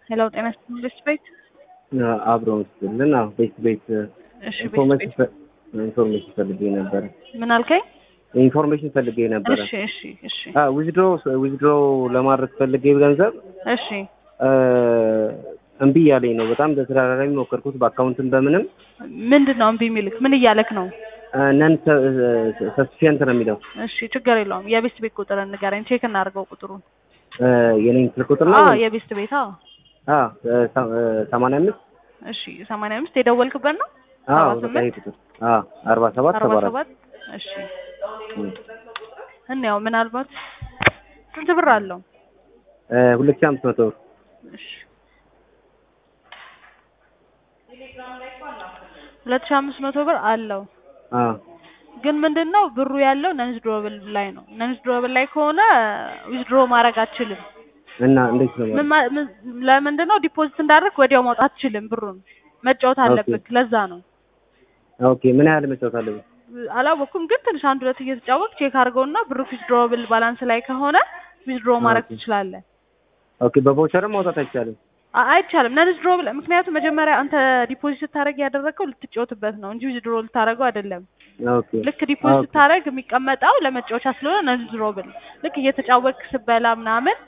ሄሎ ጤና ይስጥልኝ ቤስት ቤት አብረው ስትልን ቤት ቤት እሺ ቤስት ኢንፎርሜሽን ቤት ኢንፎርሜሽን ፈልጌ ነበረ። ምን አልከኝ? ኢንፎርሜሽን ፈልጌ ነበረ። እሺ እሺ እሺ ዊዝድሮ ዊዝድሮ ለማድረግ ፈልጌ ገንዘብ እሺ እ እምቢ እያለኝ ነው። በጣም በተደጋጋሚ ሞከርኩት፣ በአካውንትም በምንም ምንድን ነው እምቢ የሚልክ? ምን እያለክ ነው? ነን ሰስፊየንት ነው የሚለው። እሺ ችግር የለውም። የቤስት ቤት ቁጥር ንገረኝ፣ ቼክ እናድርገው ቁጥሩን። እ የኔን ስልክ ቁጥር ነው አዎ የቤስት ቤት አዎ። አ ሰማንያ አምስት እሺ ሰማንያ አምስት የደወልክበት ነው? አዎ ሰባ በቃ ይሄ ስምንት ቁጥር አ አርባ ሰባት አርባ ሰባ አራት ሰባት እሺ እንያው ምናልባት ስንት ብር አለው? እ ሁለት ሺህ አምስት መቶ ብር እሺ ሁለት ሺህ አምስት መቶ ብር አለው። አ ግን ምንድን ነው ብሩ ያለው ነንዝ ድሮብል ላይ ነው። ነንዝ ድሮብል ላይ ከሆነ ዊዝድሮ ማድረግ አትችልም። እና እንዴት ነው ምን ማ- ምን- ለምንድን ነው ዲፖዚት እንዳደረግ ወዲያው ማውጣት አትችልም። ብሩን መጫወት አለብህ። ለዛ ነው ኦኬ ምን ያህል መጫወት አለብን? አላወኩም። ግን ትንሽ አንድ ሁለት እየተጫወቅ ቼክ አድርገውና ብሩ ዊዝድሮብል ባላንስ ላይ ከሆነ ዊዝድሮ ማድረግ ኦኬ። ትችላለህ። ኦኬ በቮቸርም ማውጣት አይቻልም። አ- አይቻልም። ነን ዊዝድሮ ምክንያቱም መጀመሪያ አንተ ዲፖዚት ስታደርግ ያደረግከው ልትጫወትበት ነው እንጂ ዊዝድሮ ልታደርገው አይደለም። ኦኬ ልክ ዲፖዚት ኦኬ። ስታደርግ የሚቀመጠው ለመጫወቻ ስለሆነ ነን ዊዝድሮ ልክ እየተጫወትክ ስበላ ምናምን